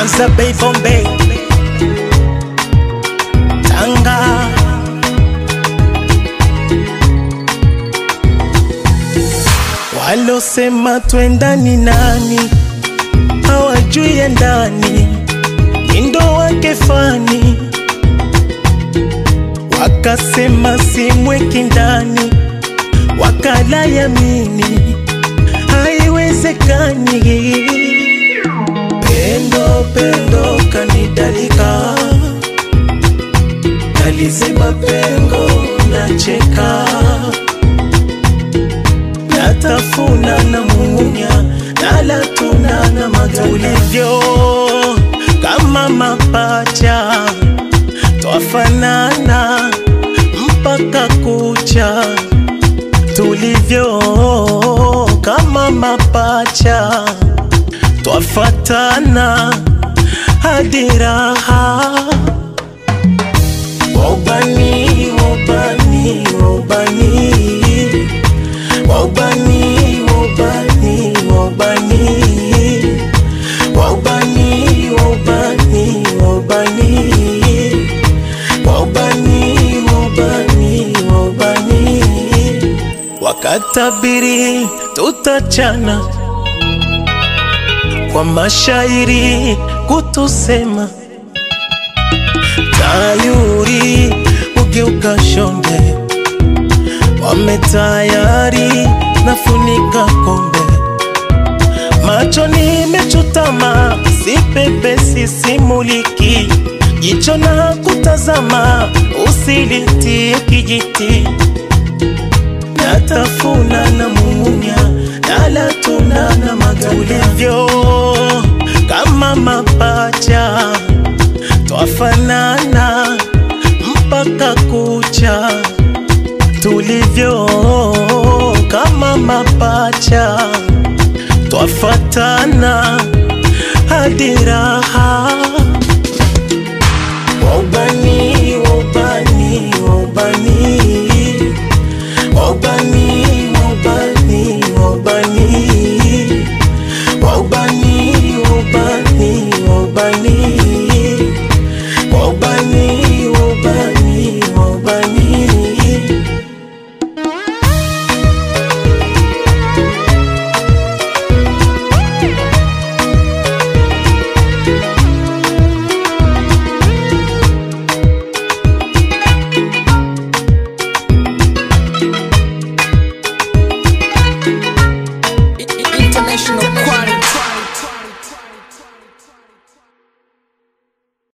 Manza Bay Bombay Tanga Walosema twendani nani hawajui ya ndani indo wake fani wakasema simweki ndani wakala yamini haiwezekani pendo pendo kanidalika naliziba pengo nacheka natafuna na munya nalatuna na matulivyo kama mapacha twafanana mpaka kucha tulivyo kama mapacha twafatana hadi raha wobani wobani wobani wobani wobani wobani wobani wobani wobani wobani wobani wobani wakatabiri tutachana kwa mashairi kutusema tayuri ugeuka shonde wametayari nafunika kombe macho nimechutama sipepe sisimuliki jicho na kutazama usilitie kijiti natafuna na mumunya nalatuna na matulivyo kama mapacha twafanana mpaka kucha tulivyo kama mapacha twafatana hadi raha